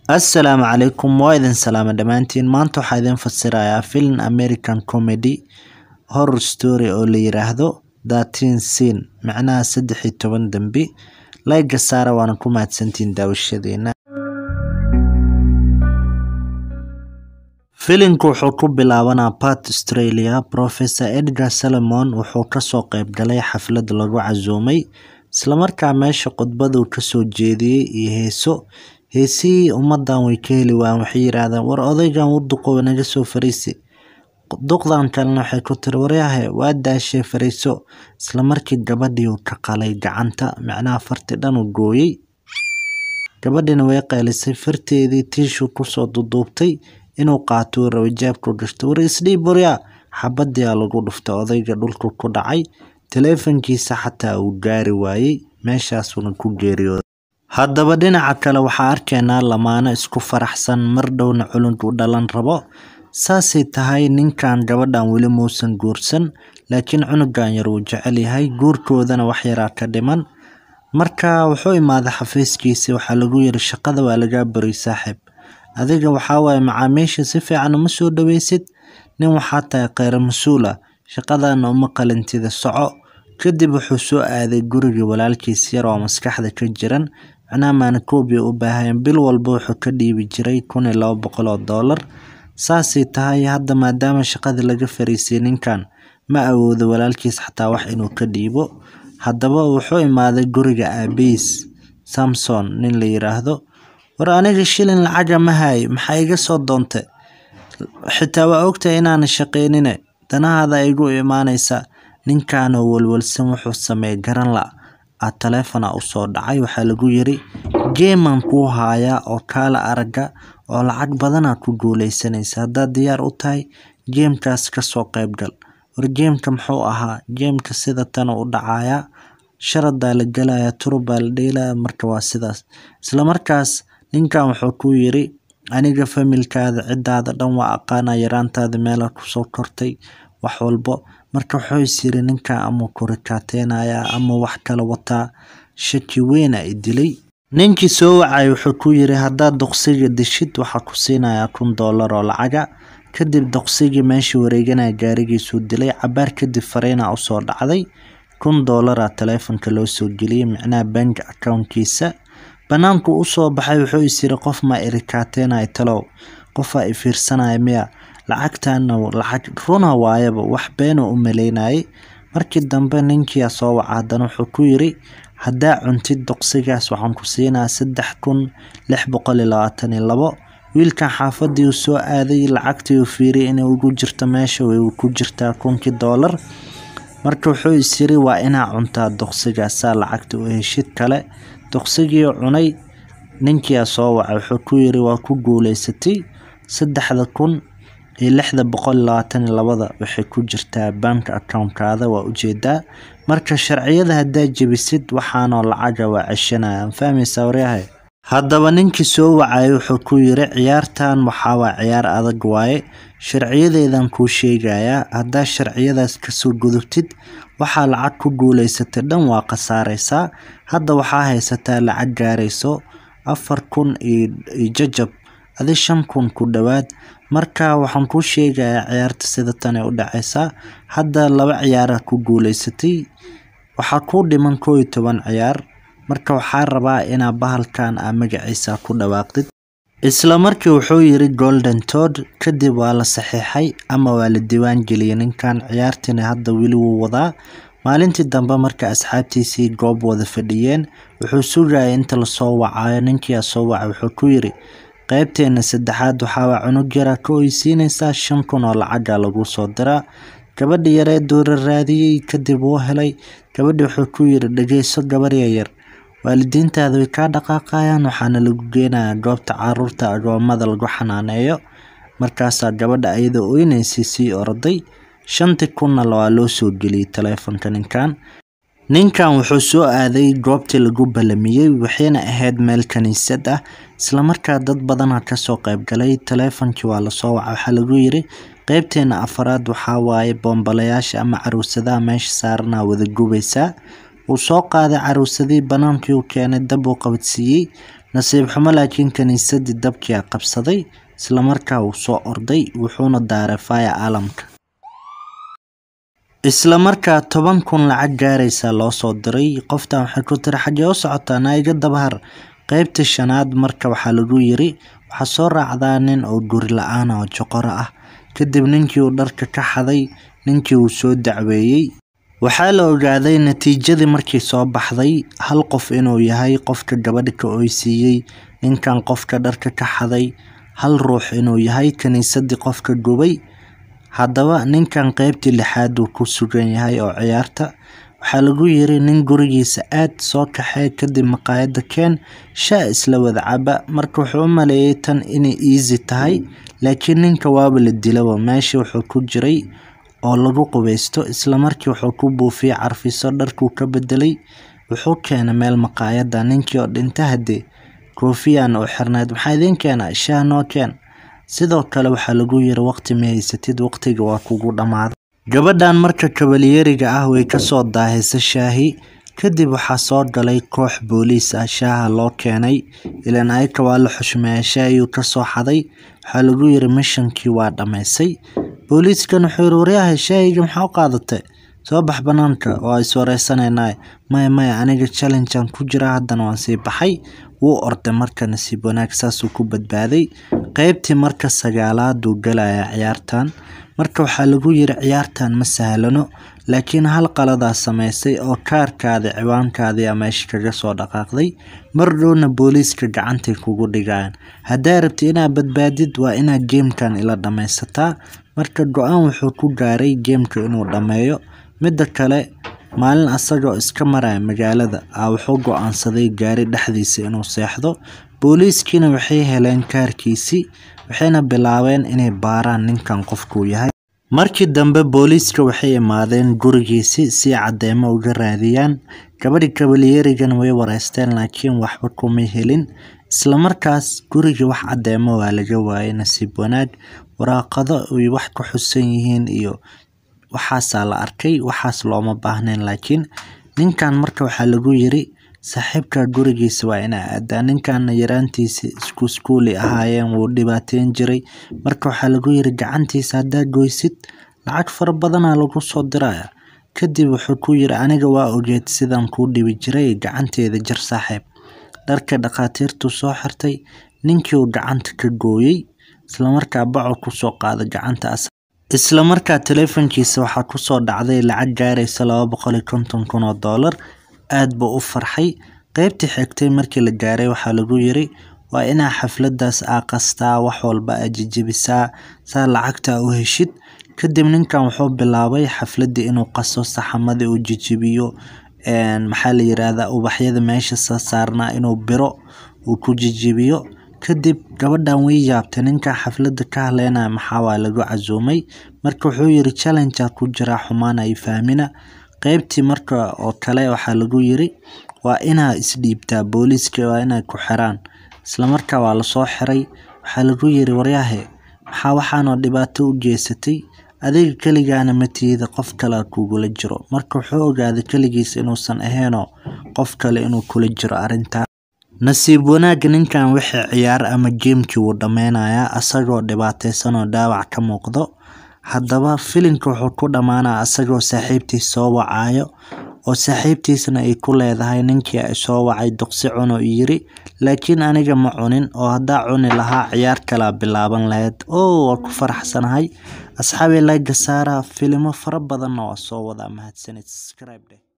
Assalaamu calaykum waa idin salaama dhammaantiin maanta waxaa idin fasirayaa film American comedy horror story oo la yiraahdo Thirteen Sin macnaha saddex iyo toban dembi layga saara waana ku mahadsantihiin daawashadeena filimku wuxuu ku bilaabanaa Perth Australia Professor Edgar Salomon wuxuu kasoo qayb galay xaflad lagu casuumay islamarkaa meesha khudbaduu kasoo jeediyey iyo heeso heesihii ummadan way ka heli waayeen waxay yiraahdeen war odaygan wuu duqoobay naga soo fariisi duqdan kalena waxay ku tiri waryahe waa daashay fariiso isla markii gabadhii uu ka qalay gacanta macnaha farti dhan uu gooyey gabadhina way qaylisay farteedii tiishuu kusoo duduubtay inuu qaato uu rabay jeebku gashto war isdhiib waryaa xabadiyaa lagu dhuftay odayga dhulku ku dhacay taleefankiisa xataa uu gaari waayey meeshaasuuna ku geeriyooday haddaba dhinaca kale waxaa arkaynaa lamaano isku faraxsan mar dhowna culug u dhalan rabo saasay tahay ninkan gabadhan weli muusan guursan laakiin cunugan yar wuu jecel yahay guurkoodana wax yaraa ka dhiman marka wuxuu imaaday xafiiskiisii waxaa lagu yiri shaqada waa lagaa bariy saaxiib adiga waxaa waaye macaamiisha si fiican uma soo dhaweysid nin waxaa tahay kheyr mas-uul ah shaqadana uma qalintida soco kadib wuxuu soo aaday gurigii walaalkiis yar oo maskaxda ka jiran macnaha maanakoobia u baahayeen bil walba wuxuu ka dhiibi jiray kun iyo laba boqol oo doolar saasay tahay hadda maadaama shaqadii laga fariisiyay ninkan ma awoodo walaalkiis xataa wax inuu ka dhiibo haddaba wuxuu imaaday guriga aabihiis samson nin la yiraahdo war aniga shilin lacaga ma hayo maxaa iga soo doontay xitaa waa ogtahay inaanan shaqaynine danahaada igu imaanaysa ninkanoo walwalsan wuxuu sameeyay garan la a taleefona usoo dhacay waxaa lagu yiri geeman kuu haayaa oo kaala araga oo lacag badana ku guuleysanaysa haddaad diyaar u tahay geemkaas kasoo qaybgal war geemka muxuu ahaa geemka sida tana u dhacayaa sharadaa la gelaya turubaa la dheelaya marka waa sidaas islamarkaas ninkan wuxuu ku yiri aniga familkaada cidaada dhan waa aqaana yaraantaada meela kusoo kortay wax walbo marka wuxuu is yiri ninkan ama kurikaateynaya ama wax kala wataa shaki weyna i dilay ninkii soo wacay wuxuu ku yiri haddaad doqsiga dishid waxaa ku siinayaa kun doolar oo lacaga kadib doqsigii meeshii wareeganaya gaarigiisuu dilay cabaar kadib fariina usoo dhacday kun doolara taleefonka loo soo geliyey micnaha bank accountkiisa banaanku usoo baxay wuxuu is yiri qof ma irikaateynaya talow qofaa i fiirsanaya miya lacagtana lacag runa waayaba wax beena u maleynayay markii dambe ninkia soo waca haddana wuxuu ku yiri haddaa cuntid doqsigaas waxaan ku siinaa saddex kun lix boqol iyo labaatan iyo labo wiilkan xaafadii uu soo aaday lacagtii uu fiiriyay inay ugu jirto meesha way ku jirtaa kunkii doolar marka wuxuu is yiri waa inaa cuntaa doqsigaasaa lacagta u heshid kale doqsigii cunay ninkia soo wacay wuxuu ku yiri waa ku guuleysatay saddexda kun iyo lixda boqol iyo labaatan iyo labada waxay ku jirtaa bank accountkaada waa ujeedaa marka sharciyada haddaa jebisid waxaanoo lacaga waa ceshanaya fahmaysaa waryahay haddaba ninkii soo wacayay wuxuu ku yiri ciyaartan waxaa waa ciyaar adag waaye sharciyadeedan kuu sheegayaa haddaa sharciyadaas kasoo gudubtid waxaa lacag ku guuleysatay dhan waa khasaareysaa hadda waxaa haysataa lacag gaarayso afar kun iyo jajab adi shan kun ku dhowaad marka waxaan kuu sheegayaa ciyaarta sida tan ay u dhaceysaa hadda laba ciyaara ku guuleysatay waxaa kuu dhiman koo iyo toban ciyaar marka waxaa rabaa inaa bahalkan aa magaciisa ku dhawaaqdid isla markii wuxuu yiri golden tod kadib waa la saxiixay ama waa la diiwaan geliyay ninkan ciyaartiina hadda weli wuu wadaa maalintii dambe marka asxaabtiisii goob wada fadhiyeen wuxuu sugayay inta lasoo wacayo ninkia soo wacay wuxuu ku yiri qaybteena saddexaad waxaawaa cunug yara ka oysiinaysaa shan kun oo lacaga lagu soo diraa gabadhi yaree doora raadiyey kadib wuu helay gabadhi wuxuu ku yiri dhageyso gabar yar waalidiintaada way kaa dhaqaaqayaan waxaana lagu geenayaa goobta caruurta agoomada lagu xanaaneeyo markaasaa gabadha ayadoo oyneysay sii orday shantii kunna waa loo soo geliyey taleefonka ninkan ninkan wuxuu soo aaday goobtii lagu balamiyey waxayna ahayd meel kaniisad ah islamarkaa dad badana kasoo qaybgalay taleefonkii waa lasoo waca waxaa lagu yiri qeybteena afaraad waxaa waaye boombalayaasha ama caruusadaha meesha saaranaa wada gubaysaa wuu soo qaaday caruusadii banaankii uu keenay dab uu qabadsiiyey nasiib xumo laakiin kiniisadii dabkii a qabsaday islamarkaa wuu soo orday wuxuuna daaray faya alamka islamarkaa toban kun lacag gaaraysa loo soo diray qoftan waxay ku tiri xagee u socotaa naiga dabahar qeybtii shanaad marka waxaa lagu yiri waxaa soo raacdaa nin oo guri la-aan oo joqoro ah kadib ninkii uu dharka ka xaday ninkii uu soo dacweeyey waxaa la ogaaday natiijadii markii soo baxday hal qof inuu yahay qofka gabadha ka oysiiyey ninkan qofka dharka ka xaday hal ruux inuu yahay kiniisadii qofka gubay haddaba ninkan qeybtii lixaad uu ku sugan yahay oo ciyaarta waxaa lagu yiri nin gurigiisa aad soo kaxee kadib maqaayada keen shaa isla wada caba marka wuxuu u maleeyay tan inay easy tahay laakiin ninka waaba la dilaba meeshii wuxuu ku jiray oo lagu qubeysto islamarkii wuxuu ku buufiyey carfiso dharkuu ka bedelay wuxuu keenay meel maqaayada ninkii oo dhinta hadee koofiyaan u xirnayd maxaa idiin keena shaah noo keen sidoo kale waxaa lagu yiri waqti ma haysatid waqtiga waa kugu dhammaaday gabadhan marka kabalyeeriga ah way kasoo daahisa shaahi kadib waxaa soo galay koox booliis ah shaaha loo keenay ilaan ayaka waa la xushmeeya shaahiyuu kasoo xaday waxaa lagu yiri mishankii waa dhammaysay booliiskan wuxuu yiri waryahay shaahiga maxaa u qaadatay soo bax banaanka waa iswareysanayna maya maya aniga challengean ku jira haddana waan sii baxay wuu orday marka nasiib wanaag saasuu ku badbaaday qeybtii marka sagaalaaduu galaya ciyaartan marka waxaa lagu yiri ciyaartan ma sahlano laakiin hal qaladaa sameysay oo kaarkaadii ciwaankaadii a meesha kaga soo dhaqaaqday mar dhowna booliiska gacantay kugu dhigayaan haddaa rabti inaad badbaadid waa inaad geemkan ila dhammaysataa marka go-aan wuxuu ku gaaray geemka inuu dhammeeyo midda kale maalin asagoo iska maraya magaalada ah wuxuu go-aansaday gaari dhexdiisa inuu seexdo booliiskiina waxay heleen kaarkiisii waxayna bilaabeen inay baaraan ninkan qofkuu yahay markii dambe booliiska waxay imaadeen gurigiisii si cadeymo uga raadiyaan gabadhi kabalyeerigan way wareysteen laakiin waxba kumay helin islamarkaas gurigii wax cadeymo waa laga waayay nasiib wanaag waraaqado ay wax ku xusan yihiin iyo waxaasaa la arkay waxaas looma baahnayn laakiin ninkan marka waxaa lagu yiri saaxiibka gurigiisa waa inaa aadaa ninkan yaraantiisa isku iskuuli ahaayeen wuu dhibaateyn jiray marka waxaa lagu yiri gacantiisa haddaa goysid lacag fara badanaa lagu soo diraya kadib wuxuu ku yiri aniga waa ogeed sidaan kuu dhibi jiray gacanteeda jar saaxiib dharka dhakhaatiirtuu soo xirtay ninkii uu gacanta ka gooyey islamarkaa baco kusoo qaada gacanta islamarkaa taleefankiisa waxaa kusoo dhacday lacag gaaraysa laba boqol iyo konton kun oo doolar aad buu u farxay qeybtii xigtay markii la gaaray waxaa lagu yiri waa inaa xafladaas aa qastaa wax walba aa jejebisaa saa lacagta u heshid kadib ninkan wuxuu bilaabay xafladii inuu qaso saxamadii uu jejebiyo maxaa la yiraahdaa ubaxyada meesha sa saarnaa inuu biro uu ku jejebiyo kadib gabadhan way yaabtay ninkan xaflada ka hadleynaya maxaa waa lagu casuumay marka wuxuu yiri challengea ku jiraa xumaan ay fahmina qeybtii marka oo kale waxaa lagu yiri waa inaa isdhiibtaa booliiska waa inay ku xiraan islamarkaa waa lasoo xiray waxaa lagu yiri waryahe maxaa waxaanoo dhibaato u geysatay adiga keligaana matiida qof kale kugula jiro marka wuxuu ogaaday keligiis inuusan ahaynoo qof kale inuu kula jiro arrintaa nasiib wanaag ninkan wixii ciyaar ama geemkii wuu dhameynayaa asagoo dhibaateysan oo dhaawac ka muuqdo haddaba filimka wuxuu ku dhammaanaa asagoo saaxiibtiis soo wacayo oo saaxiibtiisna ay ku leedahay ninkii ay soo wacay duqsi cuno yiri laakiin aniga ma cunin oo haddaa cuni lahaa ciyaar kalaa bilaaban lahayd oo waa ku faraxsanahay asxaabi laga saara filimo fara badanna waa soo wadaa mahadsanid subscribe